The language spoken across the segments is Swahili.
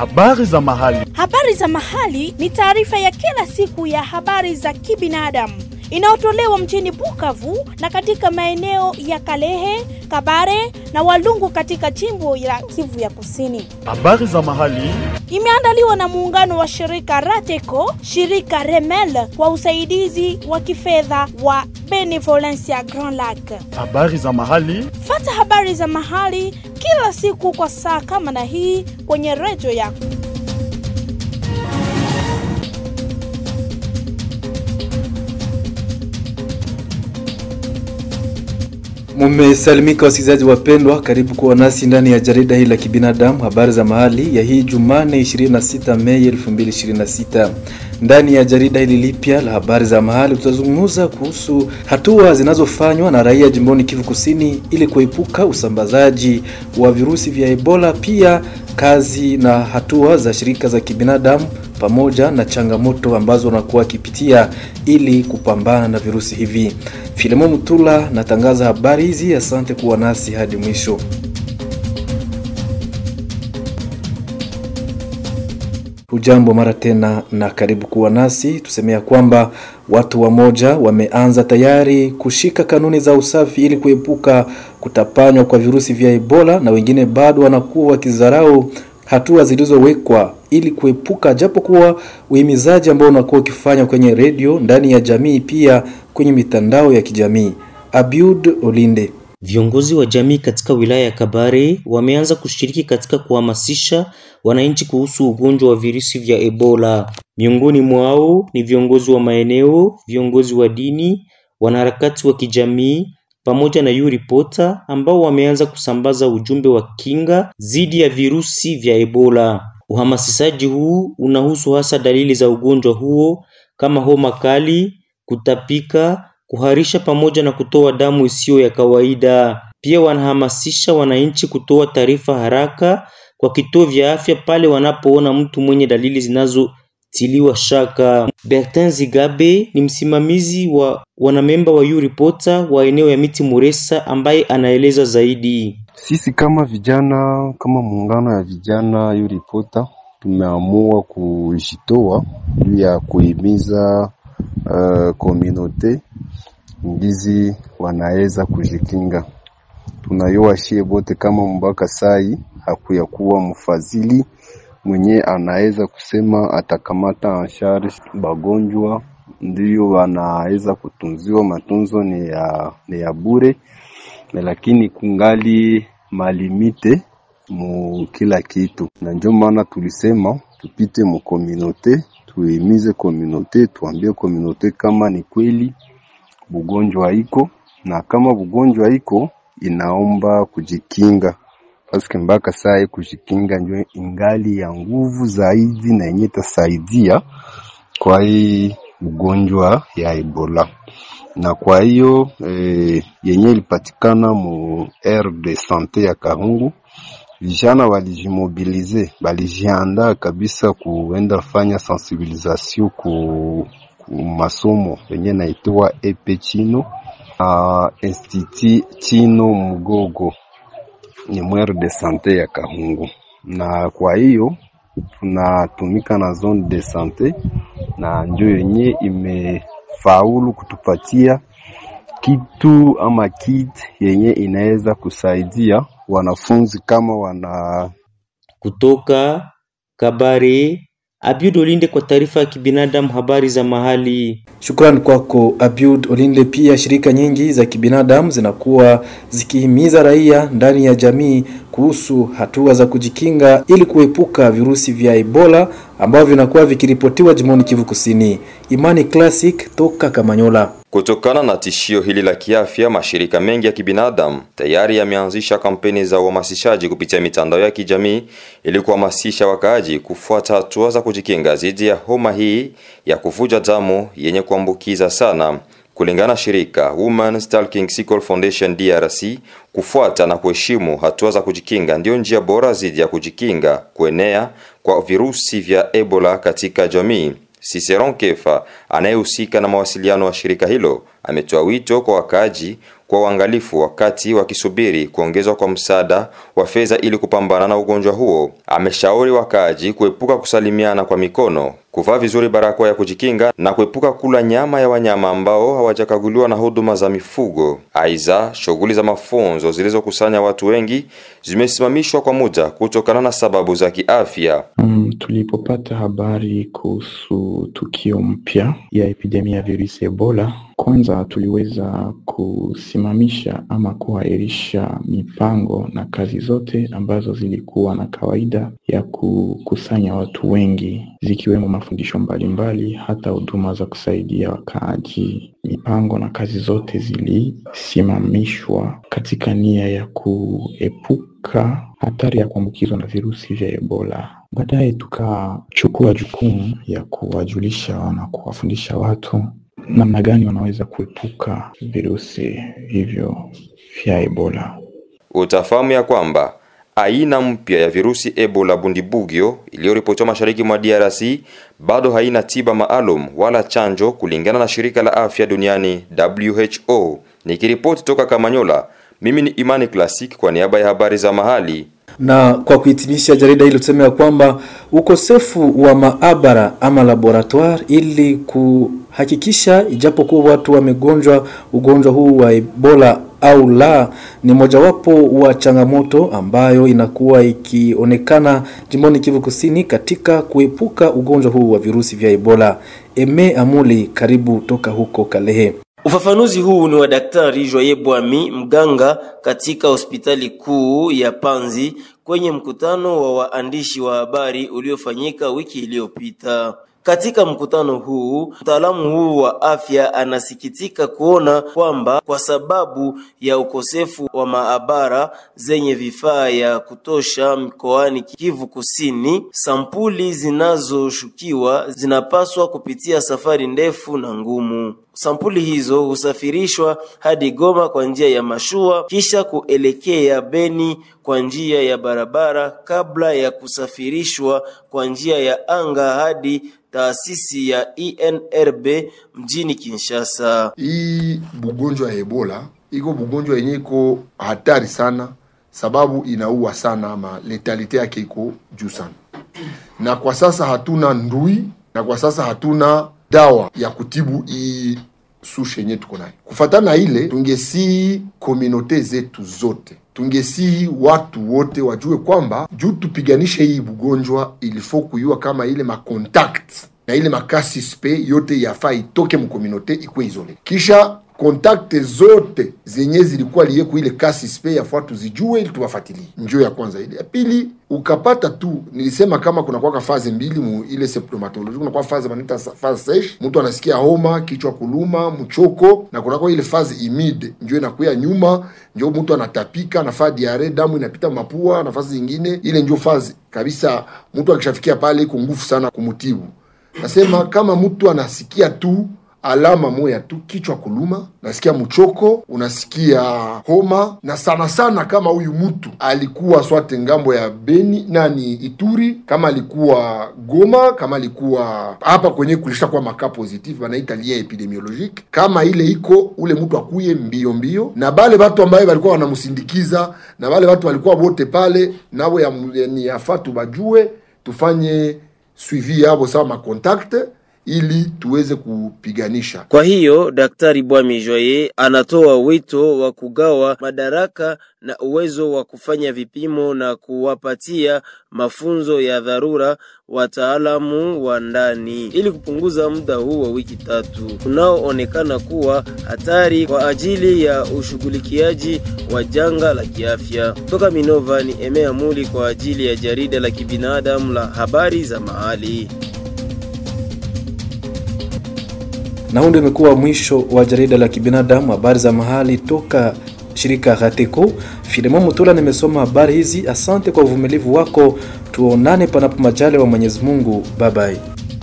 Habari za mahali. Habari za mahali ni taarifa ya kila siku ya habari za kibinadamu inayotolewa mjini Bukavu na katika maeneo ya Kalehe, Kabare na Walungu katika jimbo la Kivu ya Kusini. Habari za mahali. Imeandaliwa na muungano wa shirika Rateco, shirika Remel kwa usaidizi wa kifedha wa Benevolencia Grand Lac. Habari za mahali. Fata habari za mahali kila siku kwa saa kama na hii kwenye redio yako. Mumesalimika wasikilizaji wapendwa, karibu kuwa nasi ndani ya jarida hili la kibinadamu, habari za mahali ya hii Jumane 26 Mei 2026. Ndani ya jarida hili lipya la habari za mahali tutazungumza kuhusu hatua zinazofanywa na raia jimboni Kivu Kusini ili kuepuka usambazaji wa virusi vya Ebola, pia kazi na hatua za shirika za kibinadamu pamoja na changamoto ambazo wanakuwa wakipitia ili kupambana na virusi hivi. Filemo Mutula natangaza habari hizi. Asante kuwa nasi hadi mwisho. Hujambo mara tena na karibu kuwa nasi. Tusemea kwamba watu wamoja wameanza tayari kushika kanuni za usafi ili kuepuka kutapanywa kwa virusi vya Ebola, na wengine bado wanakuwa wakizarau hatua zilizowekwa ili kuepuka, japo kuwa uhimizaji ambao unakuwa ukifanya kwenye redio, ndani ya jamii, pia kwenye mitandao ya kijamii. Abiud Olinde Viongozi wa jamii katika wilaya ya Kabare wameanza kushiriki katika kuhamasisha wananchi kuhusu ugonjwa wa virusi vya Ebola. Miongoni mwao ni viongozi wa maeneo, viongozi wa dini, wanaharakati wa kijamii pamoja na U-Reporter ambao wameanza kusambaza ujumbe wa kinga dhidi ya virusi vya Ebola. Uhamasishaji huu unahusu hasa dalili za ugonjwa huo kama homa kali, kutapika, kuharisha pamoja na kutoa damu isiyo ya kawaida. Pia wanahamasisha wananchi kutoa taarifa haraka kwa kituo vya afya pale wanapoona mtu mwenye dalili zinazotiliwa shaka. Bertin Zigabe ni msimamizi wa wanamemba wa U-Reporter wa eneo ya Miti Muresa ambaye anaeleza zaidi. Sisi kama vijana, kama muungano ya vijana U-Reporter tumeamua kujitoa juu ya kuhimiza uh, komunote ndizi wanaweza kujikinga. Tunayua shie bote kama mpaka sai hakuya kuwa mfadhili mwenye anaweza kusema atakamata anshari bagonjwa, ndiyo wanaweza kutunziwa, matunzo ni ya, ni ya bure, lakini kungali malimite mu kila kitu, na ndio maana tulisema tupite mu komunote, tuimize komunote, tuambie komunote kama ni kweli bugonjwa iko na kama bugonjwa iko inaomba kujikinga, paske mpaka saa kujikinga ndio ingali ya nguvu zaidi na yenye tasaidia kwa hii ugonjwa ya Ebola. Na kwa hiyo e, yenye ilipatikana mu aire de sante ya Kahungu, vijana walijimobilize, walijiandaa kabisa kuenda fanya sensibilisation ku masomo yenye naitwa epe chino uh, institut chino mgogo ni mwere de sante ya Kahungu, na kwa hiyo tunatumika na zone de sante, na ndio yenye imefaulu kutupatia kitu ama kit yenye inaweza kusaidia wanafunzi kama wana kutoka Kabare Abiud Olinde kwa taarifa ya kibinadamu, habari za mahali. Shukrani kwako Abiud Olinde. Pia shirika nyingi za kibinadamu zinakuwa zikihimiza raia ndani ya jamii kuhusu hatua za kujikinga ili kuepuka virusi vya Ebola ambavyo vinakuwa vikiripotiwa jimboni Kivu Kusini. Imani Classic toka Kamanyola. Kutokana na tishio hili la kiafya, mashirika mengi ya kibinadamu tayari yameanzisha kampeni za uhamasishaji kupitia mitandao ya kijamii ili kuhamasisha wakaaji kufuata hatua za kujikinga dhidi ya homa hii ya kuvuja damu yenye kuambukiza sana. Kulingana na shirika Women Stalking Sickle Foundation DRC, kufuata na kuheshimu hatua za kujikinga ndio njia bora dhidi ya kujikinga kuenea kwa virusi vya Ebola katika jamii. Ciceron Kefa anayehusika na mawasiliano wa shirika hilo ametoa wito kwa wakaaji kwa uangalifu wakati wakisubiri kuongezwa kwa msaada wa fedha ili kupambana na ugonjwa huo. Ameshauri wakaaji kuepuka kusalimiana kwa mikono, kuvaa vizuri barakoa ya kujikinga na kuepuka kula nyama ya wanyama ambao hawajakaguliwa na huduma za mifugo. Aidha, shughuli za mafunzo zilizokusanya watu wengi zimesimamishwa kwa muda kutokana na sababu za kiafya. Um, tulipopata habari kuhusu tukio mpya ya epidemia ya virusi Ebola, kwanza tuliweza kusimamisha ama kuahirisha mipango na kazi zote ambazo zilikuwa na kawaida ya kukusanya watu wengi, zikiwemo mafundisho mbalimbali, hata huduma za kusaidia wakaaji. Mipango na kazi zote zilisimamishwa katika nia ya kuepuka hatari ya kuambukizwa na virusi vya Ebola. Baadaye tukachukua jukumu ya kuwajulisha na kuwafundisha watu namna gani wanaweza kuepuka virusi hivyo vya Ebola. Utafahamu ya kwamba aina mpya ya virusi Ebola Bundibugyo iliyoripotiwa mashariki mwa DRC bado haina tiba maalum wala chanjo kulingana na shirika la afya duniani WHO. Nikiripoti toka Kamanyola, mimi ni Imani Classic kwa niaba ya habari za mahali. Na kwa kuhitimisha jarida hili tuseme ya kwamba ukosefu wa maabara ama laboratoire ili kuhakikisha ijapokuwa watu wamegonjwa ugonjwa huu wa Ebola au la ni mojawapo wa changamoto ambayo inakuwa ikionekana jimboni Kivu Kusini katika kuepuka ugonjwa huu wa virusi vya Ebola. Eme Amuli, karibu toka huko Kalehe. Ufafanuzi huu ni wa Daktari Joye Bwami, mganga katika hospitali kuu ya Panzi kwenye mkutano wa waandishi wa habari uliofanyika wiki iliyopita. Katika mkutano huu, mtaalamu huu wa afya anasikitika kuona kwamba kwa sababu ya ukosefu wa maabara zenye vifaa ya kutosha mkoani Kivu Kusini, sampuli zinazoshukiwa zinapaswa kupitia safari ndefu na ngumu. Sampuli hizo husafirishwa hadi Goma kwa njia ya mashua kisha kuelekea Beni kwa njia ya barabara kabla ya kusafirishwa kwa njia ya anga hadi taasisi ya INRB mjini Kinshasa. Hii bugonjwa ya Ebola iko bugonjwa yenye iko hatari sana, sababu inaua sana, ama letalite yake iko juu sana, na kwa sasa hatuna ndui, na kwa sasa hatuna dawa ya kutibu hii sushe yenye tuko nayo. Kufatana na ile, tungesii komunote zetu zote tungesii watu wote wajue kwamba juu tupiganishe hii bugonjwa ilifo kuyua kama ile makontakт na ile makasispe yote yafaa itoke mkominote ikuwe izole, kisha kontakte zote zenye zilikuwa lieku ile kasispe yafaa tuzijue ili tuwafatilie. Njoo ya kwanza ile. Ya pili ukapata tu, nilisema kama kuna kwaka faze mbili mu ile symptomatology, kuna kwa faze manita faze sesh, mtu anasikia homa, kichwa kuluma, mchoko, na kuna kwa ile faze imide, njoo inakuya nyuma, njoo mtu anatapika, anafaa diare, damu inapita mapua, nafasi zingine, ile njoo faze kabisa. Mtu akishafikia pale iko nguvu sana kumutibu. Nasema kama mtu anasikia tu alama moya tu, kichwa kuluma, nasikia mchoko, unasikia homa, na sana sana kama huyu mtu alikuwa swate ngambo ya Beni nani Ituri, kama alikuwa Goma, kama alikuwa hapa kwenye kulisha kwa maka positif banaita lia epidemiologique, kama ile iko ule mtu akuye mbio mbio, na bale watu ambaye walikuwa wanamsindikiza na bale watu walikuwa wote pale nabo ya, ni yafatu bajue tufanye suivi yabo sawa makontakte ili tuweze kupiganisha. Kwa hiyo Daktari Bwami Joye anatoa wito wa kugawa madaraka na uwezo wa kufanya vipimo na kuwapatia mafunzo ya dharura wataalamu wa ndani ili kupunguza muda huu wa wiki tatu unaoonekana kuwa hatari kwa ajili ya ushughulikiaji wa janga la kiafya. Toka Minova ni Emea Muli kwa ajili ya jarida la kibinadamu la habari za mahali. Na huu ndio imekuwa mwisho wa jarida la kibinadamu habari za mahali toka shirika Rateko. Filemon Mutula nimesoma habari hizi. Asante kwa uvumilivu wako, tuonane panapo majali wa Mwenyezi Mungu. Bye bye.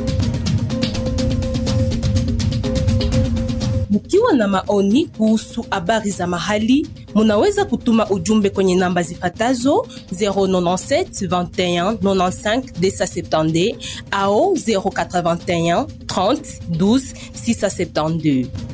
Mkiwa na maoni kuhusu habari za mahali, munaweza kutuma ujumbe kwenye namba zifatazo 097 21 95 270 au 081 30 12 672.